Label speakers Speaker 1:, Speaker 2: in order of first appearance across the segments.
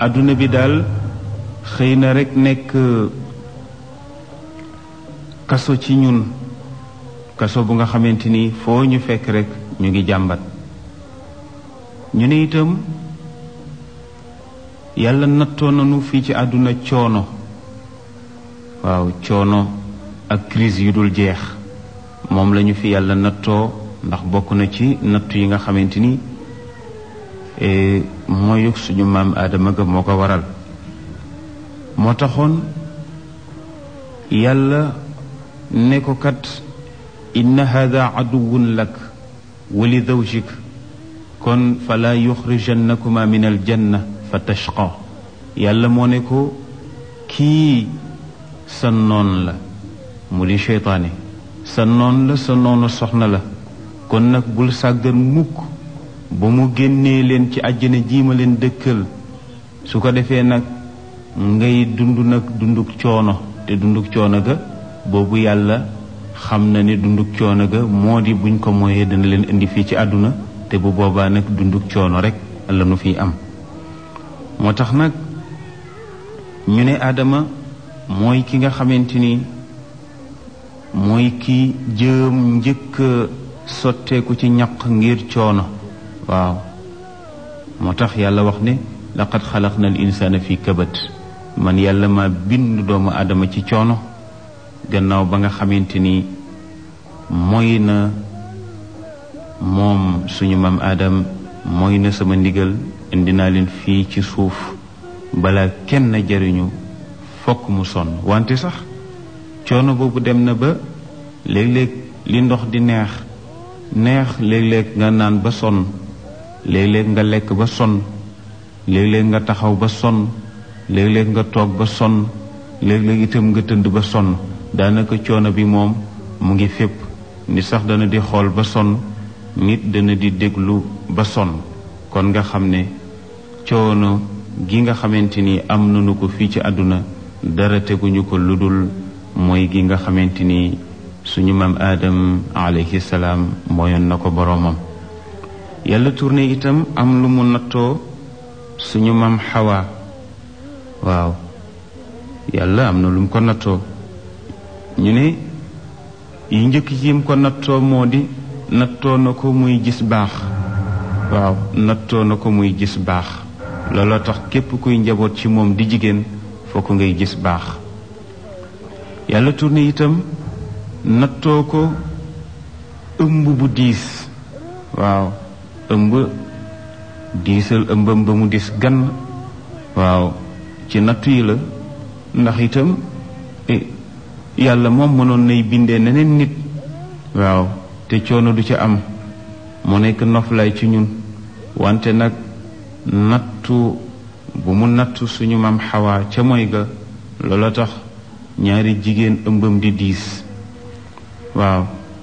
Speaker 1: àdduna bi daal xëy na rekk nekk kaso ci ñun kaso bu nga xamante ni foo ñu fekk rekk ñu ngi jàmbat ñu ne itam yàlla nattoo nañu fii ci àdduna coono waaw coono ak crise yu dul jeex moom lañu fi yàlla nattoo ndax bokk na ci nattu yi nga xamante ni mooy suñu maam aadama ga moo ko waral moo taxoon yàlla ne ko kat inna hada aduwun lak wa li zawjik kon fala yuxrijannakuma min aljanna fa tashqa yàlla moo ne ko kii sa noon la mu di seytaane sa noon la sa noonu soxna la kon nag bul sàggan mukk ba mu génnee leen ci àjjana jiima leen dëkkal su ko defee nag ngay dund nag dunduk coono te dunduk coono ga boobu yàlla xam na ne dunduk coono ga moo di buñ ko mooyee dana leen indi fii ci àdduna te bu boobaa nag dunduk coono rek la nu fiy am moo tax nag ñu ne Adama mooy ki nga xamante ni mooy ki jëm njëkk sotteeku ci ñaq ngir coono waaw moo tax yàlla wax ne laqad xalaqna al insana fi kabat man yàlla ma bind doomu aadama ci coono gannaaw ba nga xamante ni mooy na moom suñu maam aadam mooy na sama ndigal indi naa leen fii ci suuf bala kenn jariñu fokk mu sonn wante sax coono boobu dem na ba léeg-léeg li ndox di neex neex léeg-léeg nga naan ba sonn léeg-léeg nga lekk ba sonn léeg-léeg nga taxaw ba sonn léeg-léeg nga toog ba sonn léeg-léeg itam nga tënd ba sonn daanaka coono bi moom mu ngi fépp nit sax dana di xool ba sonn nit dana di déglu ba sonn kon nga xam ne coono gi nga xamante ni am nañu ko fii ci àdduna dara teguñu ko lu dul mooy gi nga xamante ni suñu maam aadam alayhi salaam mooyoon na ko boroomam yàlla tourné itam am lu mu nattoo suñu maam xawaa waaw yàlla am na lu mu ko nattoo ñu ne yi njëkk ci yim ko nattoo moo di nattoo na ko muy gis baax waaw nattoo na ko muy gis baax looloo tax képp kuy njaboot ci moom di jigéen fokk ngay gis baax yàlla tourné itam nattoo ko ëmb bu diis waaw ëmb diisal ëmbam ba mu dis gann waaw ci nattu yi la ndax itam yàlla moom mënoon nay bindee neneen nit waaw te coono du ca am mu nekk noflaay ci ñun wante nag nattu bu mu nattu suñu maam xawaa ca mooy ga loola tax ñaari jigéen ëmbam di diis waaw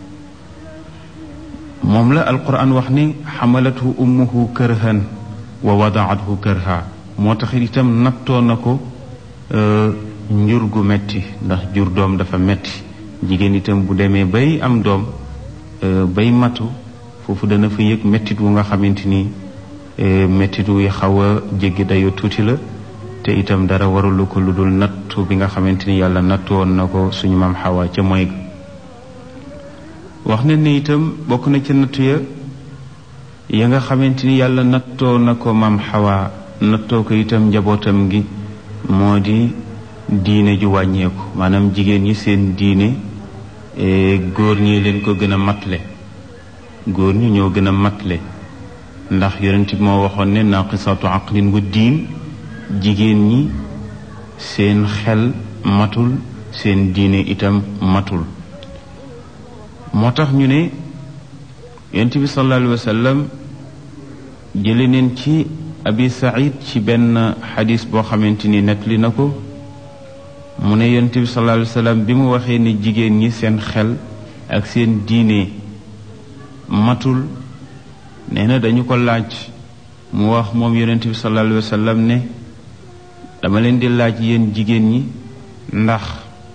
Speaker 1: moom la alquran wax ni xamalathu ummuhu kërhan wa wadaathu kërha moo tax itam nattoo na ko njur gu metti ndax jur doom dafa metti jigéen itam bu demee bay am doom bay matu foofu dana fa yëg mettit wu nga xamante ni mettit wu xaw a jéggi dayo tuuti la te itam dara warulu ko lu dul nattu bi nga xamante ni yàlla nattu woon na ko suñu maam xawaa ca mooy ga wax ne ne itam bokk na ca nattu ya ya nga xamante ni yàlla nattoo na ko maam xawaa nattoo ko itam njabootam gi moo di diine ju wàññeeku maanaam jigéen ñi seen diine góor ñi leen ko gën a matle góor ñi ñoo gën a matle ndax yonent bi moo waxoon ne naqisatu aqlin wa diin jigéen ñi seen xel matul seen diine itam matul moo tax ñu ne yonent bi sallallahu alayhi wa sallam jële neen ci abi saïd ci benn xadis boo xamante ni nettali na ko mu ne yonent bi sallallahu alayhi wa sallam bi mu waxee ne jigéen ñi seen xel ak seen diine matul nee na dañu ko laaj mu wax moom yonent bi sallallahu alayhi wa sallam ne dama leen di laaj yéen jigéen ñi ndax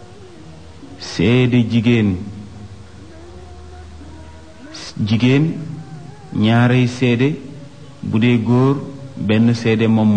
Speaker 1: seede jigéen jigéen ñaarey seede bu dee góor benn seede moom